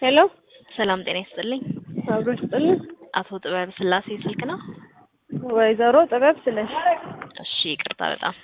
ሄሎ ሰላም ጤና ይስጥልኝ። አብሮ ይስጥልኝ። አቶ ጥበብ ስላሴ ስልክ ነው? ወይዘሮ ጥበብ ስለሽ እሺ ይቅርታ በጣም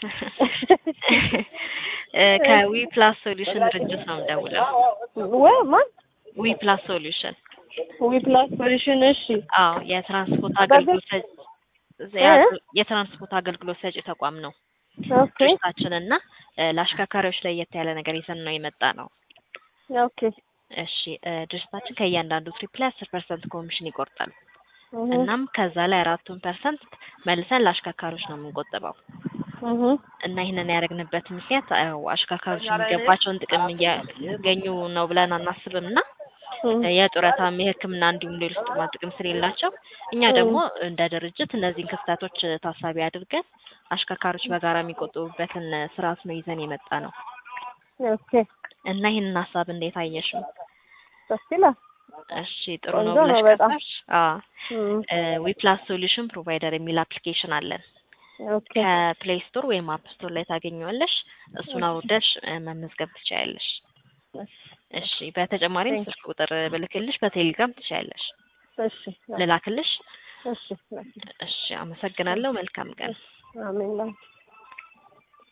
እ ከዊ ፕላስ ሶሉሽን ድርጅት ነው የምደውለው። ወይ ማን ዊ ፕላስ ሶሉሽን ዊ ፕላስ ሶሉሽን። እሺ አዎ የትራንስፖርት አገልግሎት ሰጪ የትራንስፖርት አገልግሎት ሰጪ ተቋም ነው ኦኬ ድርጅታችን እና እ ለአሽከርካሪዎች ለየት ያለ ነገር ይዘን ነው የመጣ ነው። ኦኬ እሺ እ ድርጅታችን ከእያንዳንዱ ትሪፕ ላይ አስር ፐርሰንት ኮሚሽን ይቆርጣል። እህ እናም ከዛ ላይ አራቱን ፐርሰንት መልሰን ለአሽከርካሪዎች ነው የምንቆጥበው እህ እና ይህንን ያደረግንበት ምክንያት ያው አሽከርካሪዎች የሚገባቸውን ጥቅም እያገኙ ነው ብለን አናስብም እና የጡረታም የሕክምና እንዲሁም ሌሎች ጥቅማ ጥቅም ስለሌላቸው እኛ ደግሞ እንደ ድርጅት እነዚህን ክፍተቶች ታሳቢ አድርገን አሽከርካሪዎች በጋራ የሚቆጥቡበትን ስርዓት ነው ይዘን የመጣ ነው ኦኬ እና ይህንን ሀሳብ እንዴት አየሽው? ደስ ይላል። እሺ ጥሩ ነው ቆንጆ ነው ብለሽ በጣም። ከሰብሽ? አዎ እም፣ ዊ ፕላስ ሶሉሽን ፕሮቫይደር የሚል አፕሊኬሽን አለን። ኦኬ ከፕሌይ ስቶር ወይም አፕ ስቶር ላይ ታገኘዋለሽ። እሱን አውርደሽ እ መመዝገብ ትችያለሽ። እሺ በተጨማሪም Thank ስልክ ቁጥር ብልክልሽ በቴሌግራም ትችያለሽ። እሺ ልላክልሽ? እሺ እሺ አመሰግናለሁ። መልካም ቀን። አሜን።